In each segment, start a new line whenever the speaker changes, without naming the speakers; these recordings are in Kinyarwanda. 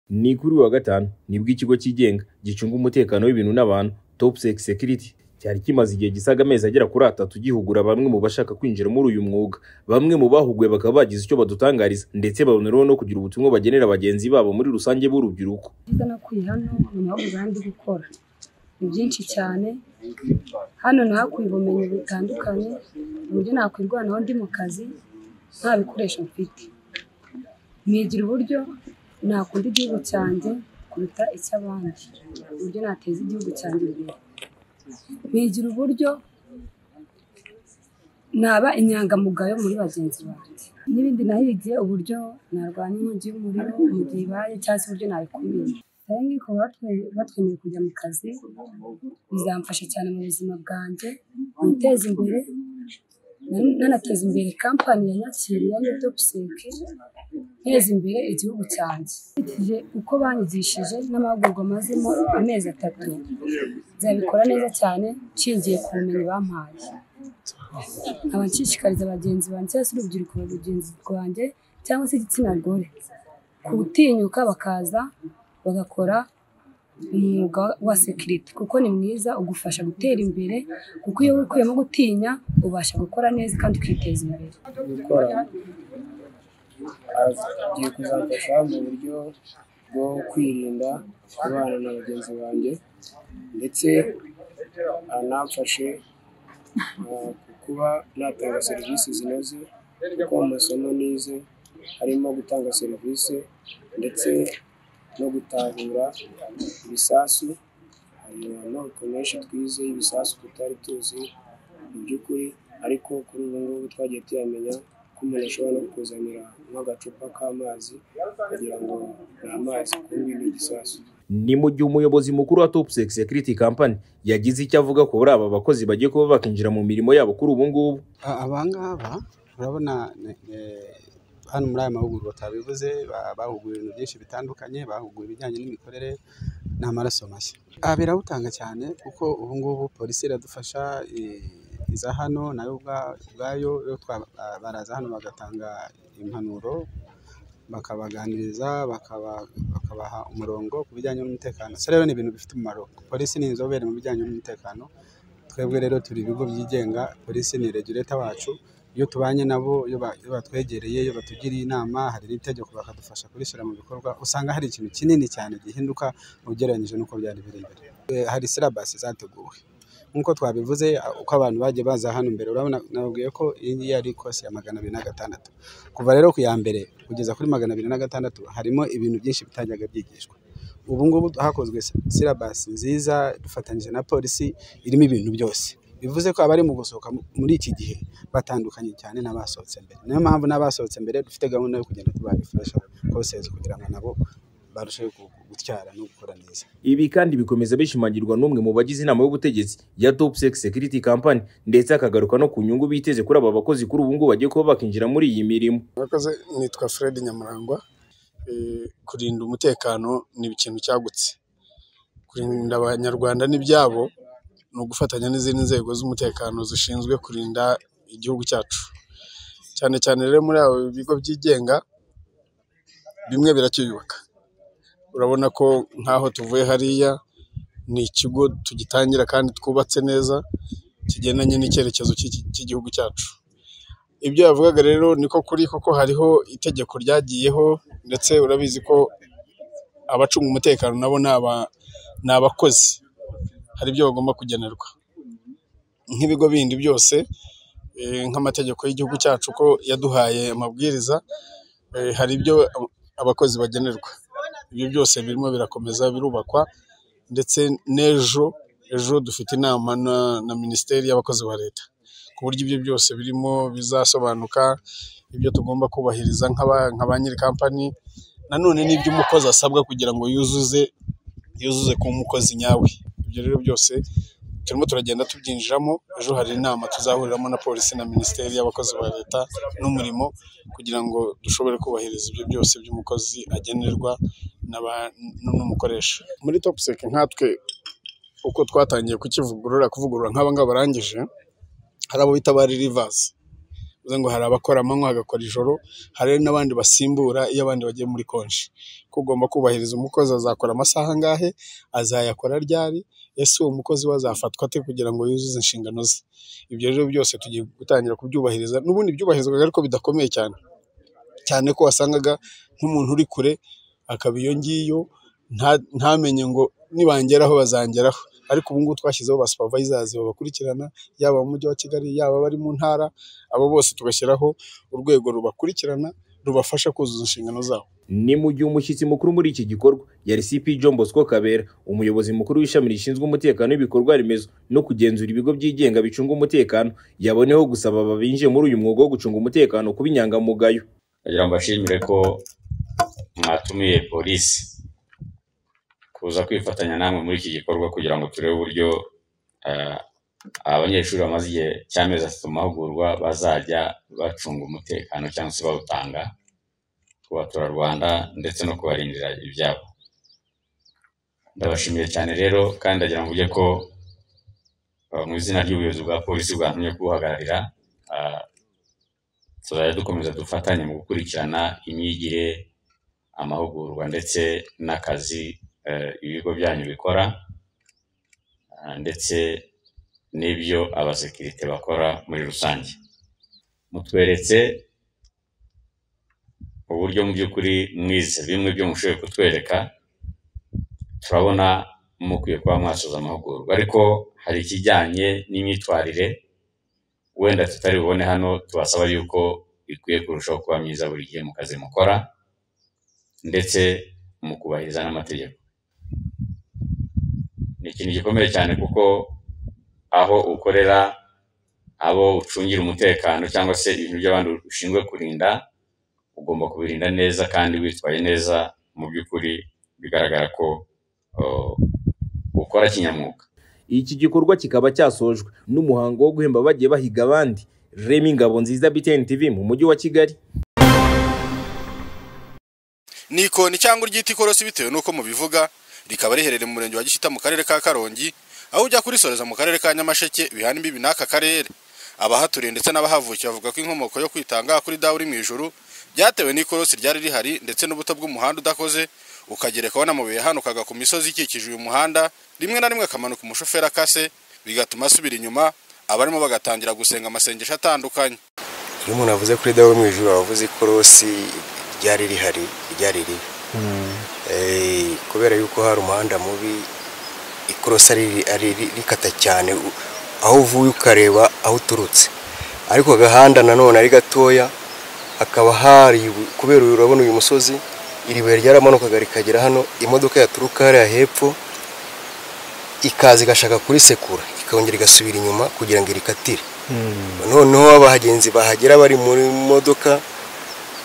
ni kuri uyu wa gatanu nibwo ikigo cyigenga gicunga umutekano w'ibintu n'abantu topsec security cyari kimaze igihe gisaga amezi agera kuri atatu gihugura bamwe mu bashaka kwinjira muri uyu mwuga bamwe mu bahuguwe bakaba bagize icyo badutangariza ndetse baboneraho no kugira ubutumwa bagenera bagenzi babo muri rusange b'urubyiruko
byiza nakuye hano ni naho urandi gukora ni byinshi cyane hano nahakuye ubumenyi butandukanye uburyo nakwirwanaho ndi mu kazi nta bikoresho mfite nigira uburyo nakunda igihugu cyanjye kuruta icy'abandi uburyo nateza igihugu cyanjye imbere nigira uburyo naba inyangamugayo muri bagenzi banjye n'ibindi nahigiye uburyo narwanya inkongi y'umuriro mu gihe ibaye cyangwa se uburyo nayikumira rero nkiko batwemeye kujya mu kazi bizamfasha cyane mu buzima bwanjye niteze imbere nan- nanateza imbere kampani ya nyakiri ya netopuseke nteza imbere igihugu cyanjye nkurikije uko banyigishije n'amahugurwa mazemo amezi atatu nzabikora neza cyane nshingiye ku bumenyi bampaye nkaba nshishikariza bagenzi banjye cyangwa se urubyiruko na bagenzi rwanjye cyangwa se igitsina gore gutinyuka bakaza bagakora umwuga wa sekirite kuko ni mwiza ugufasha gutera imbere kuko iyo wikuyemo gutinya ubasha gukora neza kandi ukiteza imbere
gukora agiye kuzamfasha mu buryo bwo kwirinda kubana na bagenzi banjye ndetse anamfashe ah, ku kuba natanga serivisi zinoze kuko mu masomo nize harimo gutanga serivisi ndetse no gutahura ibisasu hari amoko menshi twize y'ibisasu tutari tuzi mu by'ukuri ariko kuri ubu ngubu twagiye tuyamenya ko umuntu ashobora no kukuzanira nk'agacupa k'amazi kugira ngo ni amazi kumbi ni igisasu
ni mu gihe umuyobozi mukuru wa topsec security company yagize icyo avuga ko bari aba bakozi bagiye kuba bakinjira mu mirimo yabo kuri ubu ngubu
A- aba ngaba urabona eh, hano muri aya mahugurwa twabivuze ba- bahuguwe ibintu byinshi bitandukanye bahuguwe ibijyanye n'imikorere n'amaraso mashya Ah, birawutanga cyane kuko ubu ngubu polisi iradufasha eh, iza hano nayo ubwa- ubwayo yo twa- ah, baraza hano bagatanga impanuro bakabaganiriza bakaba- bakabaha umurongo ku bijyanye n'umutekano so rero ni ibintu bifite umumaro polisi ni inzobere mu bijyanye n'umutekano twebwe rero turi ibigo byigenga polisi ni regulator wacu iyo tubanye nabo iyo ba- iyo batwegereye iyo batugiriye inama hari n'itegeko bakadufasha kurishyira mu bikorwa usanga hari ikintu kinini cyane gihinduka ugereranyije n'uko byari biri mbere Eh, hari silabasi zateguwe nk'uko twabivuze a- uko abantu bagiye baza hano mbere urabona nababwiye ko iyi ngiyi yari kosi ya magana abiri na gatandatu kuva rero ku ya mbere kugeza kuri magana abiri na gatandatu harimo ibintu byinshi bitajyaga byigishwa ubu ngubu hakozwe silabasi nziza dufatanyije na polisi irimo ibintu byose bivuze ko abari mu gusohoka mu- muri iki gihe batandukanye cyane n'abasohotse mbere niyo mpamvu n'abasohotse mbere dufite gahunda yo kugenda tubarefresha kosezi kugira ngo nabo barusheho gu- gutyara no gukora neza
Ibi kandi bikomeza bishimangirwa n'umwe mu bagize inama y'ubutegetsi ya Topsec Security Company ndetse akagaruka no ku nyungu biteze kuri aba bakozi kuri ubu ngubu bagiye kuba bakinjira muri iyi mirimo.
Murakoze nitwa Fred Nyamurangwa Eh, kurinda umutekano ni ikintu cyagutse kurinda abanyarwanda n'ibyabo ni ugufatanya n'izindi nzego z'umutekano zishinzwe kurinda igihugu cyacu cyane cyane rero muri abo bigo byigenga bimwe biracyiyubaka urabona ko nk'aho tuvuye hariya ni ikigo tugitangira kandi twubatse neza kigendanye n'icyerekezo cy'iki- cy'igihugu cyacu ibyo yavugaga rero niko kuri kuko hariho itegeko ryagiyeho ndetse urabizi ko abacunga umutekano nabo ni aba- ni abakozi hari ibyo bagomba kugenerwa nk'ibigo bindi byose eh, nk'amategeko y'igihugu cyacu ko yaduhaye amabwiriza eh, hari ibyo abakozi bagenerwa ibyo byose birimo birakomeza birubakwa ndetse n'ejo ejo dufite inama na, na minisiteri y'abakozi ba leta ku buryo ibyo byose birimo bizasobanuka ibyo tugomba kubahiriza nk'aba- nka ba nyiri kampani nanone n'ibyo umukozi asabwa kugira ngo yuzuze yuzuze ku mukozi nyawe ibyo rero byose turimo turagenda tubyinjiramo ejo hari inama tuzahuriramo na polisi na minisiteri y'abakozi ba leta n'umurimo kugira ngo dushobore kubahiriza ibyo byose by'umukozi agenerwa n'aba- n'umukoresha muri topuseke nkatwe uko twatangiye kukivugurura kuvugurura nk'aba ngaba barangije hari abo bita ba ririvasi bivuze ngo hari abakora amanywa bagakora ijoro hari n'abandi basimbura iyo abandi bagiye muri konji ko ugomba kubahiriza umukozi azakora amasaha angahe azayakora ryari ese uwo mukozi we azafatwa ate kugira ngo yuzuze inshingano ze ibyo rero byose tugiye gutangira kubyubahiriza n'ubundi byubahirizwaga ariko bidakomeye cyane cyane ko wasangaga nk'umuntu uri kure akaba iyo ngiyo nta- ntamenye ngo nibangeraho bazangeraho ariko ubu ngubu twashyizeho ba supervisors babakurikirana yaba mu mujyi wa kigali yaba abari mu ntara abo bose tugashyiraho urwego rubakurikirana rubafasha kuzuza inshingano zabo
ni mu gihe umushyitsi mukuru muri iki gikorwa yari cp john bosco kabera umuyobozi mukuru w'ishami rishinzwe umutekano w'ibikorwa remezo no kugenzura ibigo byigenga bicunga umutekano yaboneyeho gusaba babinjiye muri uyu mwuga wo gucunga umutekano kuba inyangamugayo
kugira ngo bashimire ko mwatumiye polisi kuza kwifatanya namwe muri iki gikorwa kugira ngo turebe uburyo eh, abanyeshuri bamaze igihe cy'amezi atatu mu mahugurwa bazajya bacunga umutekano cyangwa se bawutanga ku baturarwanda ndetse no kubarindira ibyabo ndabashimiye cyane rero kandi ndagira ngo ujye ko eh, mu izina ry'ubuyobozi bwa polisi bwantumye kubuhagararira eh, tuzajya dukomeza dufatanye mu gukurikirana imyigire amahugurwa ndetse n'akazi eh, ibigo byanyu bikora ah, ndetse n'ibyo abasekirite bakora muri rusange mutweretse uburyo mu by'ukuri mwize bimwe byo mushoboye kutwereka turabona mukwiye kuba mwasoza amahugurwa ariko hari ikijyanye n'imyitwarire wenda tutari bubone hano tubasaba yuko ikwiye kurushaho kuba myiza buri gihe mu kazi mukora ndetse mu kubahiriza n'amategeko ni ikintu gikomeye cyane kuko aho ukorera abo ucungira umutekano cyangwa se ibintu by'abandi ushinzwe kurinda ugomba kubirinda neza kandi witwaye neza mu by'ukuri bigaragara ko uh, ukora kinyamwuga
iki gikorwa kikaba cyasojwe n'umuhango wo guhemba bagiye bahiga abandi remy ngabo nziza btn tv mu mujyi wa kigali
ni ikoni cyangwa uryita ikorosi bitewe n'uko mubivuga rikaba riherereye mu murenge wa gishyita mu karere ka karongi aho ujya kurisoreza mu karere ka nyamasheke bihana imbibi n'aka karere abahaturiye ndetse n'abahavukiye bavuga ko inkomoko yo kwitanga kuri dawe uri mu ijuru byatewe n'ikorosi ryari rihari ndetse n'ubuto bw'umuhanda udakoze ukagerekaho n'amabuye yahanukaga ku misozi ikikije uyu muhanda rimwe na rimwe akamanuka umushoferi akase bigatuma asubira inyuma abarimo bagatangira gusenga amasengesho atandukanye
iyo umuntu avuze kuri dawe mu ijuru aba avuze ikorosi ryari rihari ryari ribi Eh, kubera yuko hari umuhanda mubi ikorosi ari ari rikata cyane u- aho uvuye ukareba aho uturutse ariko agahanda nanone ari gatoya hakaba hari ibu- kubera uyu urabona uyu musozi iri buye ryaramanukaga rikagera hano imodoka yaturuka hariya hepfo ikaza igashaka kurisekura ikongera igasubira inyuma kugira ngo irikatire noneho abagenzi bahagera bari muri modoka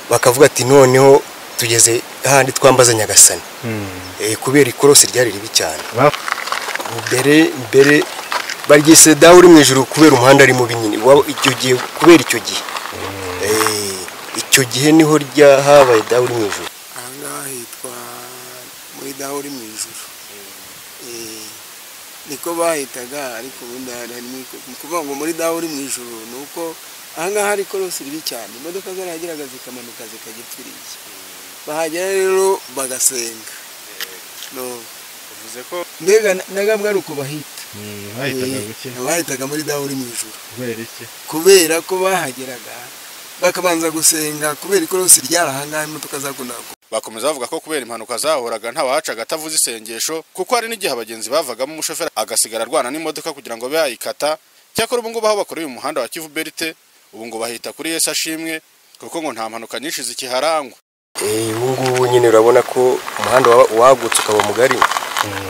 bakavuga ati noneho tugeze hahandi twambaza nyagasani Eh, kubera ikorosi ryari ribi cyane mbere mbere baryise dawe uri mu ijoro kubera umuhanda ari mubi nyine Wa- icyo gihe kubera icyo gihe Eh, icyo gihe niho rya habaye dawe uri mu ijoro
aha ngaha hitwa muri daho uri mu ijuru Eh, niko bahitaga ariko ubundi hari harimo iko- ni ukuvuga ngo muri daho uri mu ijuru ni uko aha ngaha hari ikorosi ribi cyane imodoka zarahageraga zikamanuka zikajya ipfiriye bahagera rero bagasenga no
bivuze ko
mbega na- na gabwa ari uko bahita
bahitaga
Eh,
guke
bahitaga muri daho uri mu ijuru
kubera iki
kubera ko bahageraga bakabanza gusenga kubera ikorosi ryari aha ngaha imodoka zakundaga
Bakomeza bavuga ko kubera impanuka zahoraga ntawahacaga atavuze isengesho kuko hari n'igihe abagenzi bavagamo umushoferi agasigara arwana n'imodoka kugira ngo abe yayikata cyakora ubu ngubu aho bakoreye umuhanda wa Kivu Berite ubu ngo bahita kuri Yesu ashimwe kuko ngo nta mpanuka nyinshi zikiharangwa
Eh, ubu ngubu nyine urabona ko umuhanda waba- wagutse ukaba mugari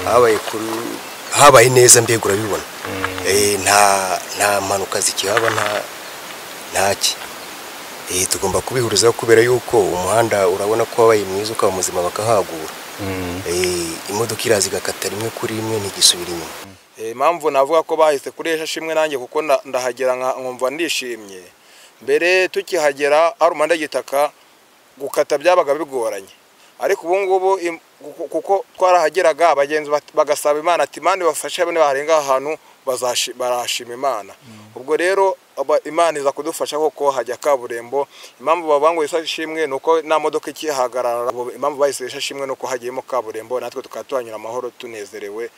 habaye kuri habaye neza mbega urabibona Eh, nta nta mpanuka zikihaba nta ntaki Eh, tugomba kubihurizaho kubera yuko umuhanda urabona ko wabaye mwiza ukaba muzima bakahagura Eh, imodoka iraza igakata rimwe kuri rimwe ntigisubira inyuma
Eh, impamvu navuga ko bahise kuri esha shimwe nanjye kuko nda- ndahagera nka- nkumva ndishimye mbere tukihagera hari umuhanda w'igitaka gukata byabaga bigoranye ariko ubu ngubu im- kuko- kuko twarahageraga abagenzi bat- bagasaba imana ati imana ibafashe bane baharenga aha hantu bazashi- barashima imana ubwo rero aba- imana iza kudufasha koko hajya kaburimbo impamvu babanguye ishimwe ni uko nta modoka ikihagarara ubu impamvu bahise ishimwe ni uko hagiyemo kaburimbo natwe tukaba tuhanyura amahoro tunezerewe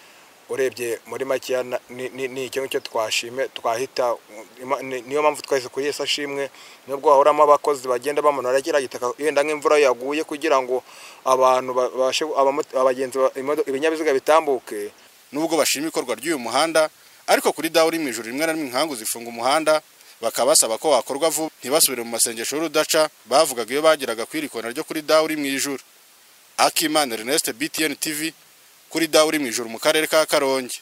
urebye muri makeya na- ni- ni ni icyo ngicyo twashime twahita ima- ni- niyo mpamvu twahise kuyesa shimwe nubwo hahoramo abakozi bagenda bamanura kiriya gitaka yenda nk'imvura yaguye kugira ngo abantu babashe abamo- abagenzi ba- imodo- ibinyabiziga bitambuke
nubwo bashima ikorwa ry'uyu muhanda ariko kuri dawo uri mu ijoro rimwe na rimwe inkangu zifunga umuhanda bakaba basaba ko wakorwa vuba ntibasubire mu masengesho y'urudaca bavugaga iyo bageraga ku irikona ryo kuri dawo uri mu ijoro akimana ernest btn tv kuri dawo uri mu ijoro mu karere ka karongi